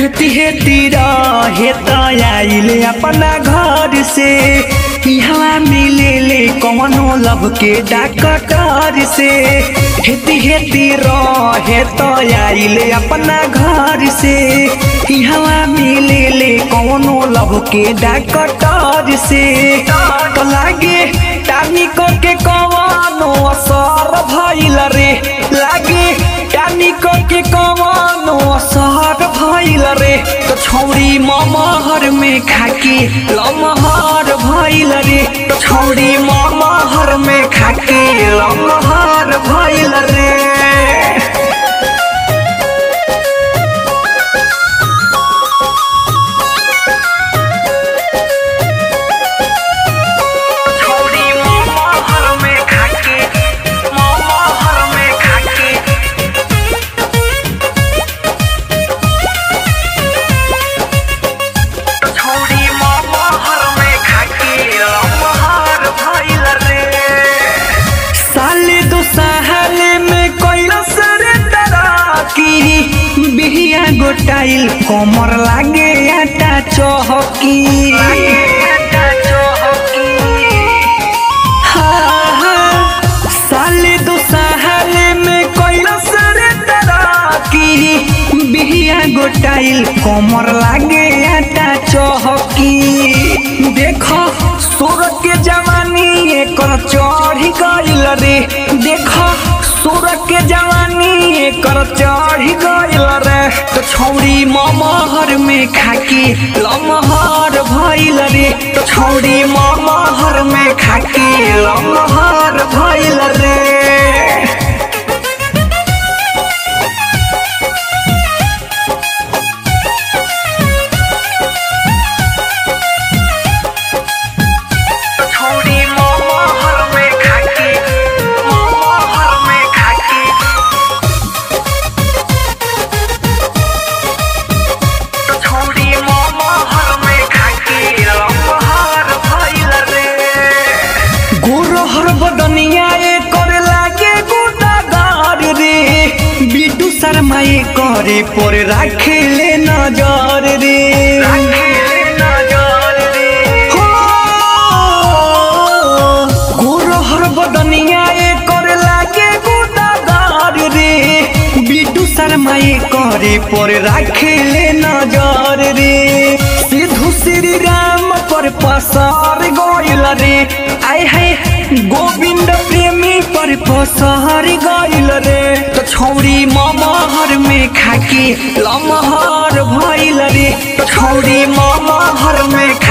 हेती हेती रहे त आइले अपना घर से यहाँ मिले ले कौनो लब के डॉक्टर से हेती हेती रहे त आइले अपना घर से यहाँ मिले ले कौनो लब के डॉक्टर से तो लागे टानिको के कौनो असर भइल रे लागे टानिको के कौनो असर भइल रे तो छौरी ममहर में खाके लमहर भइल रे तो छौरी ममहर में खाके लमहर भइल रे छौरी ममहर में खाके ममहर में खाके छौरी ममहर में खाके लमहर भइल रे साले दो साले में कैलस रे तरकी बिहिया गोटाइल कमर लागे आटा चहकी हाँ, हाँ, साले दो साले में कैलस रे तरकी बिहिया गोटाइल कमर लागे आटा चहकी देख सोर के जवानी एकर चढ़ी गइल रे देख सोर के जवानी एकर चढ़ी गइल रे तो छौरी ममहर में खाके लमहर भइल रे तो छौरी ममहर में खाके लमहर भइल रे छौरी ममहर में खाके ममहर में खाके छौरी ममहर में खाके लमहर भइल रे गोरहर बदनिया एकर लागे गुदागार रे बिटू शर्मा ए करे पर राखे ले नजर रे हो, गोरहर बदनिया एकर लागे गुदागार रे बिटू शर्मा ए करे पर राखे ले नजर रे सिद्धू श्री राम पर पसार गइल रे आय है गोविंद प्रेमी पर पसार गइल रे तो छौरी ममहर में खाके लमहर भइल रे तो छौरी ममहर में